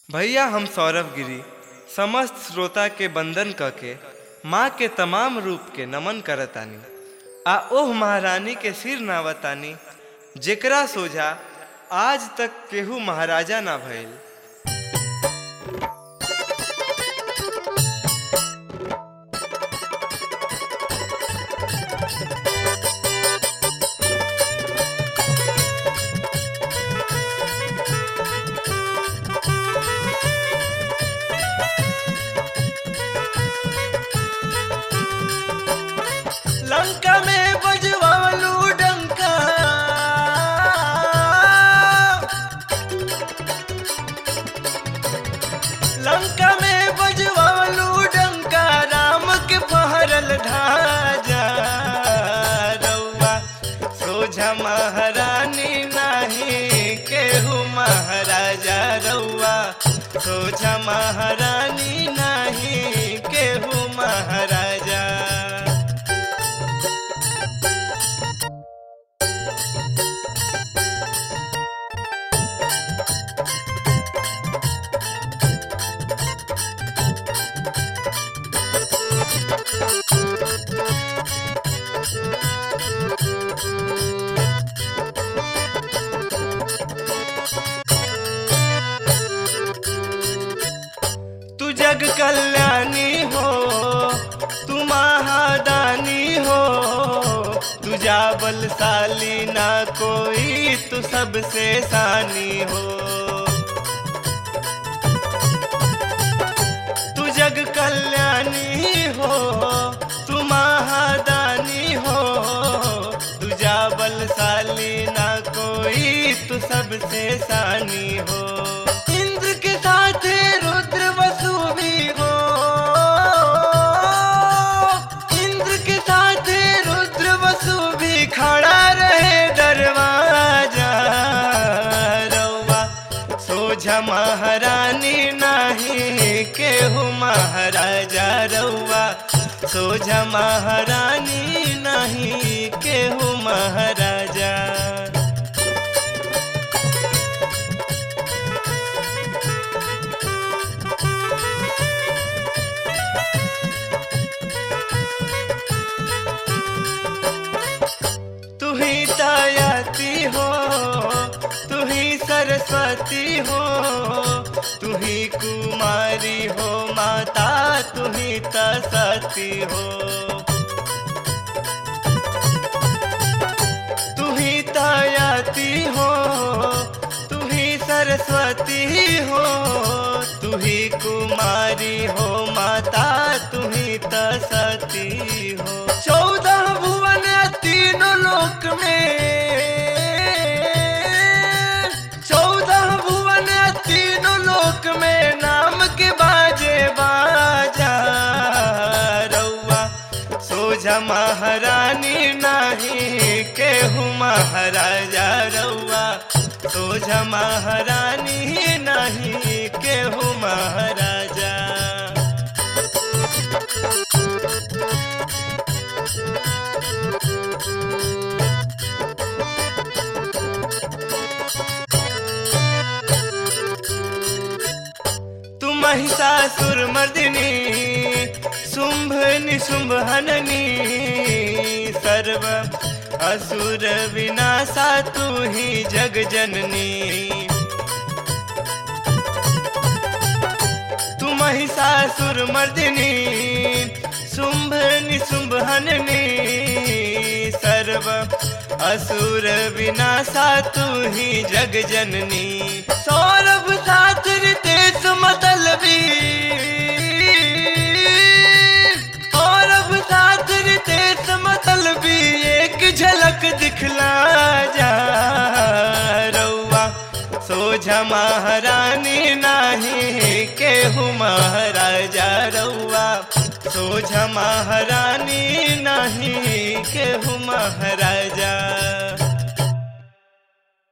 भैया हम सौरभ गिरी समस्त श्रोता के बंदन क के माँ के तमाम रूप के नमन करतानी आ ओह महारानी के सिर नावतानी जेकरा सोझा आज तक केहू महाराजा ना भइल लंका में बजवालू डंका लंका में बजवालू डंका राम के पहरल ढाजा रउआ सोझा महारानी नाही केहू महाराजा रउआ सोझा महारानी नाही केहू महाराजा तू जग कल्याणी हो तू महादानी हो तुझा बलशाली ना कोई तू सबसे सानी हो तू जग कल्याणी हो तू महादानी हो तुझा बलशाली ना कोई तू सबसे सानी हो इंद्र के साथ रुद्र वसु भी हो इंद्र के साथ रुद्र वसु भी खड़ा रहे दरवाजा रउआ सोझा महारानी नाही केहू महाराजा रउआ सोझा महारानी नाही केहू महाराजा तू ही दयाती हो तू ही सरस्वती हो तू ही कुमारी हो माता तू ही तसती हो तू ही दयाती हो तू ही सरस्वती हो तू ही कुमारी हो माता तू ही तसती हो चौदह भुवन तीनों लोक में चौदह भुवन तीनों लोक में नाम के बाजे बाजा रउआ सोझा महारानी नाही केहू महाराजा रउआ सोझा महारानी नाही केहू महाराजा तू महिषासुर मर्दिनी शुंभ निशुंभ हननी सर्व असुर विनाशा तू ही जग जननी तू महिषासुर मर्दिनी शुंभ निशुंभ हननी सर्व असुर विनाशा तू ही जग जननी सौरभ साथ रितेश मतलबी सौरभ साथ रितेश मतलबी एक झलक दिखला जा रउआ सोझा महारानी नाही केहू महाराजा रउआ सोझा महारानी नाही केहू महाराजा